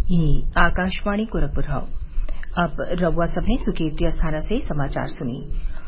ई आकाशवाणी गोरखपुर हौ अब रउआ सभे सुर्केती अस्थाना से समाचार सुनी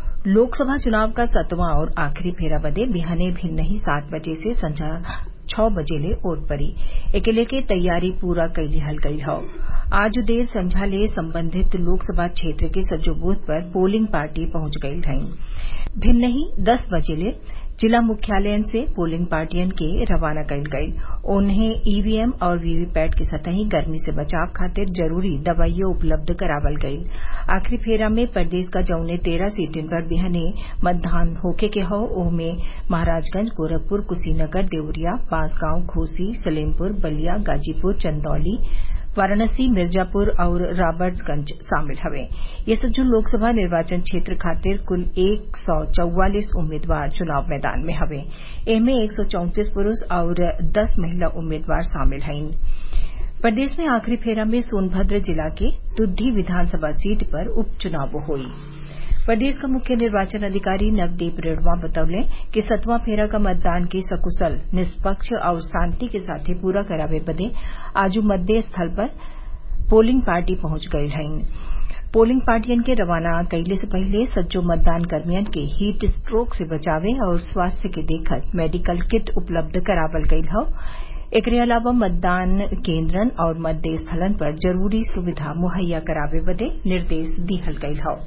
लोकसभा चुनाव क सतवां और आखिरी फेरा बदे बिहने भिन्नही सात बजे से संझा छौ बजे ले वोट पड़ी एके लेके तैयारी पूरा कई लिहल गयल हौ आज देर संझा ले संबंधित लोकसभा क्षेत्र के सज्जो बूथ पर पोलिंग पार्टी पहुंच गयल हईन भिन्नही दस बजे ले जिला मुख्यालयन से पोलिंग पार्टियन के रवाना कईल गईल ओन्हें ईवीएम और वीवीपैट के संतही गर्मी से बचाव खातिर जरूरी दवाइयो उपलब्ध करावल गईल आखिरी फेरा में प्रदेश क जौने तेरह सीटिन पर बिहने मतदान होखे के हौ ओमे महराजगंज गोरखपुर कुशीनगर देवरिया बांसगांव घोसी सलेमपुर बलिया गाजीपुर चंदौली वाराणसी मिर्जापुर और राबर्ट्सगंज शामिल हवे ये सज्जो लोकसभा निर्वाचन क्षेत्र खातिर कुल एक सौ चौवालीस उम्मीदवार चुनाव मैदान में हवे एमे एक सौ चौंतीस पुरूष और दस महिला उम्मीदवार शामिल हईन प्रदेश में आखिरी फेरा में सोनभद्र जिला के दुद्दी विधानसभा सीट पर उपचुनाव होई प्रदेश क मुख्य निर्वाचन अधिकारी नवदीप रेणुआ बतौले कि सतवां फेरा क मतदान के सकुशल निष्पक्ष और शांति के साथे पूरा करावे बदे आजू मतदेय स्थल पर पोलिंग पार्टी पहुंच गईल हईन पोलिंग पार्टियन के रवाना कइले से पहिले सज्जो मतदान कर्मियन के हीट स्ट्रोक से बचावे और स्वास्थ्य के देखत मेडिकल किट उपलब्ध करावल गईल हौ एकरे अलावा मतदान केन्द्रन और मतदेय स्थलन पर जरूरी सुविधा मुहैया करावे बदे निर्देश दिहल गईल हौ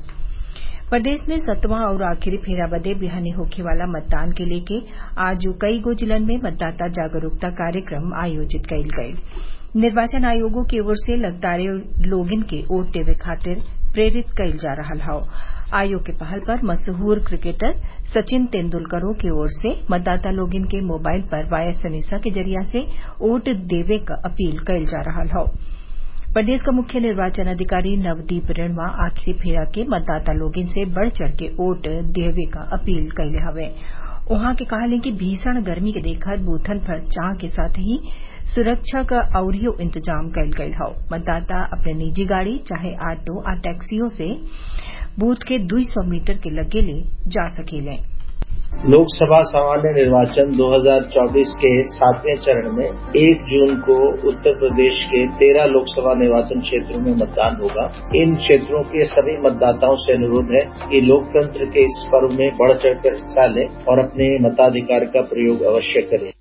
प्रदेश में सतवां और आखिरी फेरा बदे बिहने होखे वाला मतदान के लेके आज कई गो जिलन में मतदाता जागरूकता कार्यक्रम आयोजित कईल गईल निर्वाचन आयोगो की ओर से लगातार लोगिन के वोट देवे खातिर प्रेरित कईल जा रहल हौ आयोग के पहल पर मशहूर क्रिकेटर सचिन तेंदुलकरों की ओर से मतदाता लोगिन के मोबाइल पर वाया सनेसा के जरिया से वोट देवे क अपील कईल जा रहल हौ प्रदेश का मुख्य निर्वाचन अधिकारी नवदीप रेणुआ आखिरी फेरा के मतदाता लोगिन से बढ़ चढ़ के वोट देवे क अपील कइले हवे उहाँ के कहले कि भीषण गर्मी के देखत बूथन पर चाह के साथ ही सुरक्षा क अउरियो इंतजाम कईल गईल हौ मतदाता अपने निजी गाड़ी चाहे ऑटो आ टैक्सियों से बूथ के दुई सौ मीटर के लगे ले जा सकेले लोकसभा सामान्य निर्वाचन 2024 के सातवें चरण में 1 जून को उत्तर प्रदेश के 13 लोकसभा निर्वाचन क्षेत्रों में मतदान होगा इन क्षेत्रों के सभी मतदाताओं से अनुरोध है कि लोकतंत्र के इस पर्व में बढ़ चढ़कर हिस्सा लें और अपने मताधिकार का प्रयोग अवश्य करें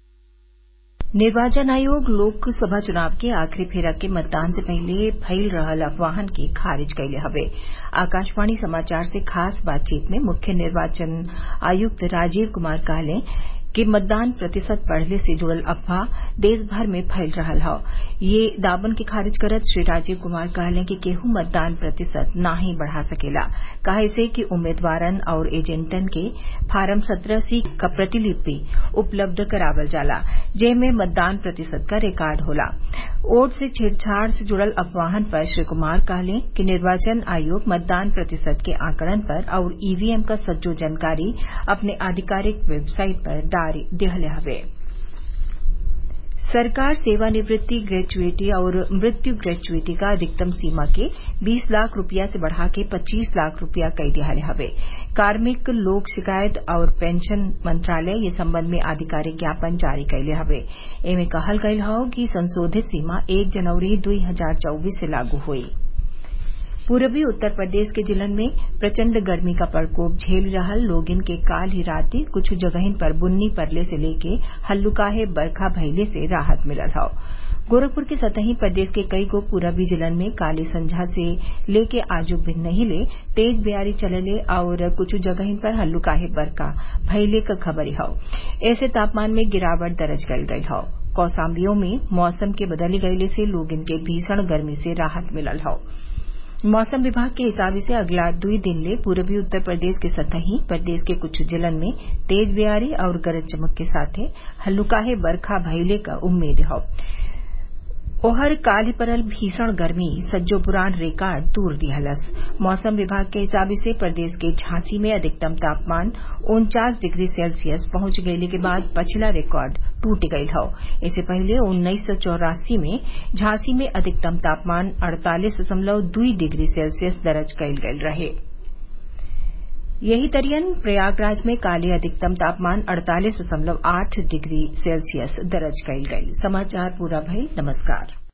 निर्वाचन आयोग लोकसभा चुनाव के आखिरी फेरा के मतदान से पहले फैल रहल अफवाहन के खारिज कइले हवे आकाशवाणी समाचार से खास बातचीत में मुख्य निर्वाचन आयुक्त राजीव कुमार कहले कि मतदान प्रतिशत बढ़ले से जुड़ल अफवाह देश भर में फैल रहल हौ ये दावन के खारिज करत श्री राजीव कुमार कहले कि केहू मतदान प्रतिशत नाही बढ़ा सकेला काहे से कि उम्मीदवारन और एजेंटन के फार्म सत्रह सी क प्रतिलिपि उपलब्ध करावल जाला जेमे मतदान प्रतिशत का रिकॉर्ड होला वोट से छेड़छाड़ से जुड़ल अफवाहन पर श्री कुमार कहले कि निर्वाचन आयोग मतदान प्रतिशत के आंकड़न पर और ईवीएम क सज्जो जानकारी अपने आधिकारिक वेबसाइट पर डारी दिहले हवे सरकार सेवानिवृत्ति ग्रेच्युटी और मृत्यु ग्रेच्युटी का अधिकतम सीमा के 20 लाख रुपया से बढ़ा के 25 लाख रुपया कई दिहाले हवे कार्मिक लोक शिकायत और पेंशन मंत्रालय ये संबंध में आधिकारिक ज्ञापन जारी कैले हवे एमे कहल गयल हौ कि संशोधित सीमा एक जनवरी दुई हजार चौबीस से लागू हुई पूर्वी उत्तर प्रदेश के जिलन में प्रचंड गर्मी का प्रकोप झेल रहल लोगिन के काल ही राती कुछ जगहिन पर बुन्नी परले से लेके हल्लुकाहे बरखा भइले से राहत मिलल हौ गोरखपुर के सतही प्रदेश के कई गो पूरबी जिलन में काली संझा से लेके आजू भिन्नही ले तेज बेयारी चलले और कुछ जगहिन पर हल्लुकाहे बरखा भइले क खबरी हौ ऐसे तापमान में गिरावट दर्ज कईल गईल हौ कौसाम्बियों में मौसम के बदल गईले से लोगिन के भीषण गर्मी से राहत मिलल हौ मौसम विभाग के हिसाब से अगला दुई दिन ले पूर्वी उत्तर प्रदेश के सतही प्रदेश के कुछ जिलन में तेज बेयारी और गरज चमक के साथे हल्लुकाहे बरखा भइले क उम्मीद हौ ओहर काल्हि पड़ल भीषण गर्मी सज्जो पुरान रिकॉर्ड तूर दिहलस मौसम विभाग के हिसाब से प्रदेश के झांसी में अधिकतम तापमान उनचास डिग्री सेल्सियस पहुंच गईले के बाद पछिला रिकॉर्ड टूट गईल हौ इससे पहले उन्नीस सौ चौरासी में झांसी में अधिकतम तापमान अड़तालीस दशमलव दुई डिग्री सेल्सियस दर्ज कईल गईल रहे यही तरियन प्रयागराज में काले अधिकतम तापमान अड़तालीस दशमलव आठ डिग्री सेल्सियस दर्ज कईल गईल समाचार पूरा भइल नमस्कार